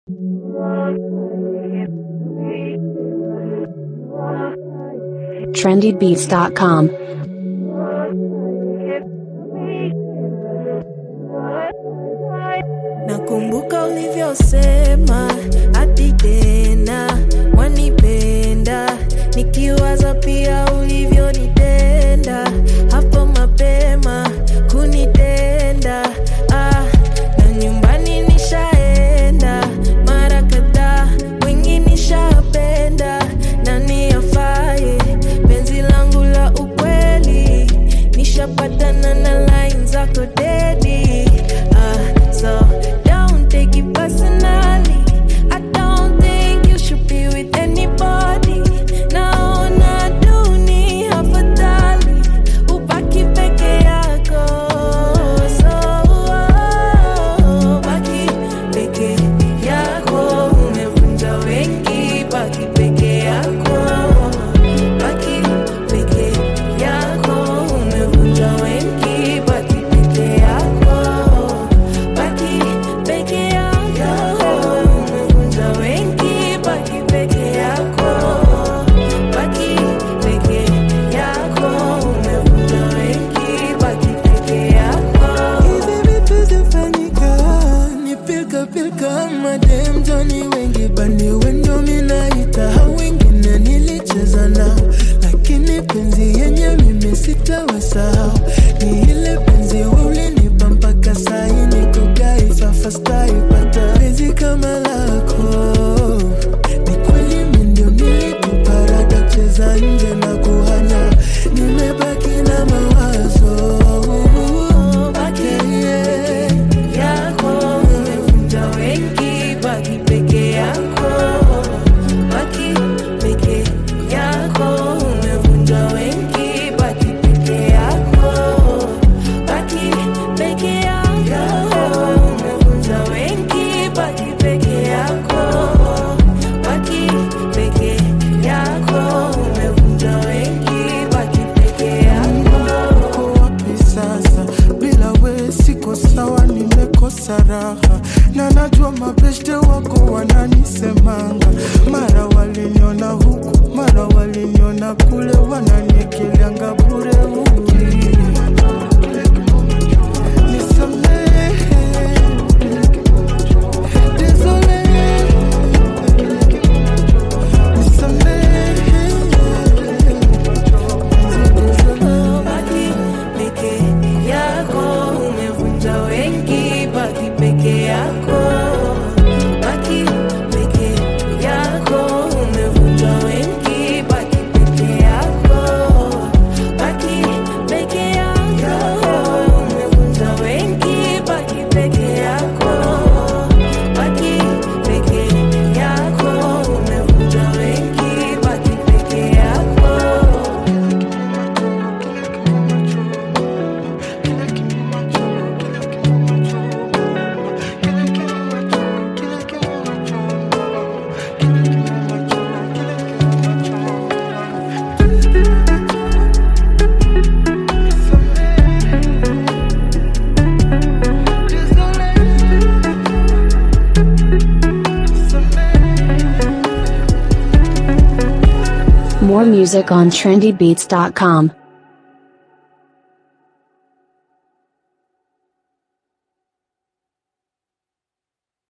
trendybeats.com. Nakumbuka ulivyosema hadi tena wanipenda, nikiwaza pia ulivyonitenda hapo mapema kunitenda. Ah, na nyumbani nishaenda mara kadhaa, wengi nishapenda, nani afaye penzi langu la ukweli, nishapatana na line zako dedi. Ah, so don't take it personally. I don't think you should be with anybody. Naona dunia afadhali ubaki peke yako. So oh, baki peke yako, umevunja wengi. Baki peke yako, baki peke yako, umevunja wengi. Baki peke yako, baki peke yako, umevunja wengi. Baki peke yako, baki peke yako, umevunja wengi. Baki peke yako. Hivi vitu zifanyika, ni pilka pilka, madem Johnny wengi bani wendo minaita, hao wengine nilicheza nao, lakini penzi yenye mimi sitawasahau, ni ile penzi wewe ulinipa mpaka sahi niko gai fafa stai pata penzi kama lako, ni kweli mimi ndio nilikuparada cheza nje na kuhanya, nimebaki na mawazo Baki peke yako, umevunja wengi. Baki peke yako, baki peke yako, umevunja wengi. Baki peke yako, baki peke yako, umevunja wengi. Baki peke yako, baki peke yako, umevunja wengi. Baki peke yako. uko wapi sasa? Bila we siko sawa, nimekosa raha na najua mabeshte wako wananisemanga, mara waliniona huku, mara waliniona kule, wananikilianga bure huku. Nisamehe, désolé, nisamehe. Baki peke yako, umevunja wengi. Baki peke yako, baki peke yako, umevunja wengi. Baki peke yako, baki peke yako, umevunja wengi. Baki peke yako, baki peke yako, umevunja wengi. Baki peke yako. More music on trendybeats.com.